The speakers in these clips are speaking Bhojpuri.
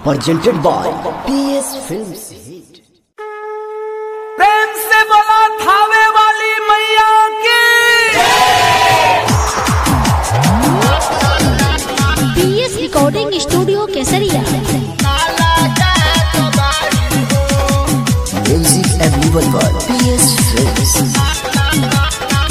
presented by PS Films Hit. प्रेम से बोला थावे वाली मैया की PS recording studio Kesaria Music available by PS Films.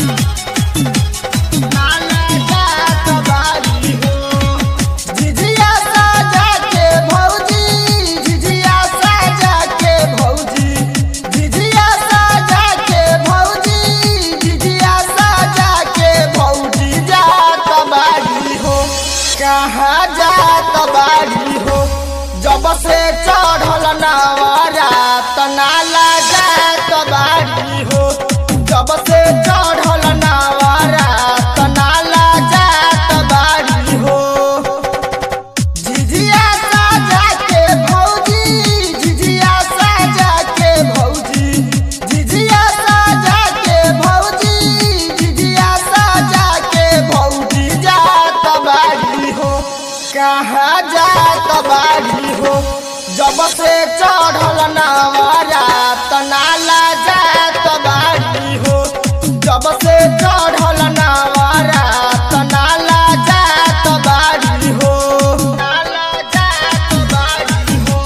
झिझिया साजा के भौजी झिझिया साजा के भौजी झिझिया साजा के भौजी झिझिया साजा के भौजी जात बाड़ी हो कहाँ जात बाड़ी हो जब से चढ़ल नावरा त नाला जात बाड़ी हो जब से चढ़ल नावरा त नाला जात बाड़ी हो झिझिया साजा के भौजी झिझिया साजा के भौजी झिझिया साजा के भौजी झिझिया साजा के भौजी जात बाड़ी हो कहाँ जात बाड़ी हो जब से चढ़ल नावरा त नाला जात बाड़ी हो जब से चढ़ल नावरा त नाला जात बाड़ी हो नाला जात बाड़ी हो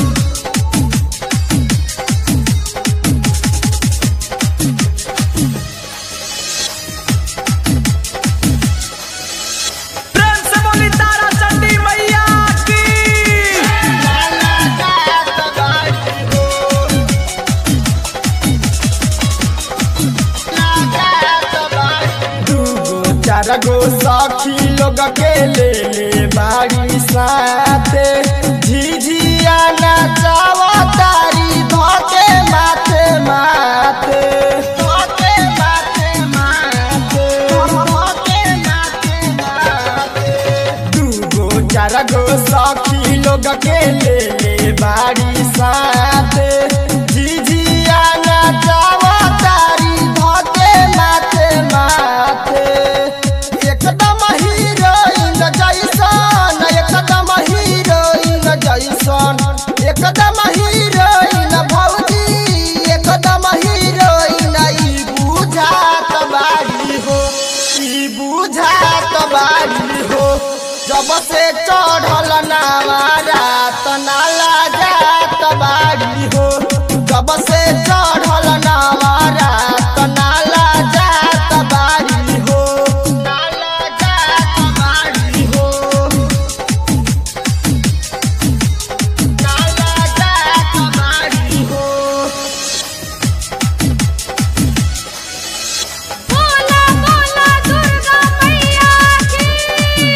प्रेम से बोली तारा चंडी मैया की नाला जात बाड़ी हो नाला जात बाड़ी दूगो चार गो सखी लोग के ले ले बाड़ी साथे झिझिया नचावा तारी धोके माथे माथे धोके माथे माथे धोके माथे माथे दूगो चार गो सखी लोग के ले ले बाड़ी साथे झिझिया नचावा तारी धोके माथे माथे एकदम हीरोइन जैसन एकदम हीरोइन जैसन एकदम हीरोइन भौजी एकदम हीरोइन ई बुझात बाड़ी हो ई बुझात बाड़ी हो जब से चढ़ल नावारा त नाला जात बाड़ी हो जब से चढ़ल नावारा त नाला जात बाड़ी हो नाला जात बाड़ी हो नाला जात बाड़ी हो बोला बोला दुर्गा मैया की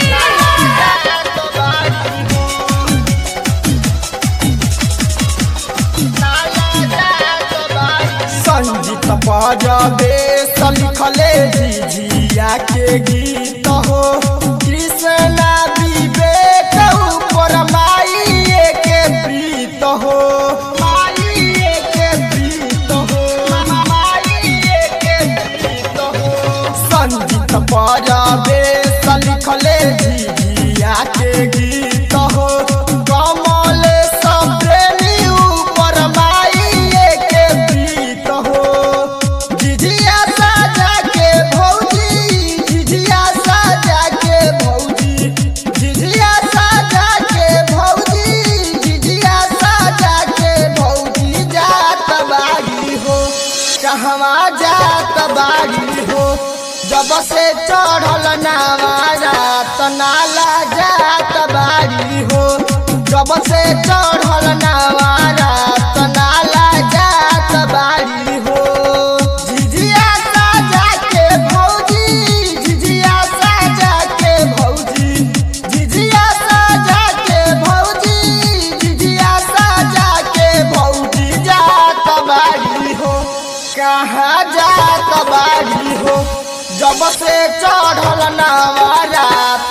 संगीत बजाबे लिखले झिझिया के गीत हो कृष्णा विवेक ऊपर माइए के प्रीत हो माइए के प्रीत हो माइए के प्रीत हो संगीत बजाबे लिखले झिझिया के गीत हो कमल सब प्रेमी ऊपर माइए के प्रीत हो झिझिया साजा के भौजी झिझिया साजा के भौजी झिझिया साजा के भौजी झिझिया साजा के भौजी जात बाड़ी हो कहवा जात बाड़ी हो जब से चढ़ल नावारा त नाला जात बाड़ी हो जब से चढ़ल नावारा त नाला जात बाड़ी हो झिझिया साजा के भौजी झिझिया साजा के भौजी झिझिया साजा के भौजी झिझिया साजा के भौजी जात बाड़ी हो कहाँ जात बाड़ी हो जब से चढ़ल नावारा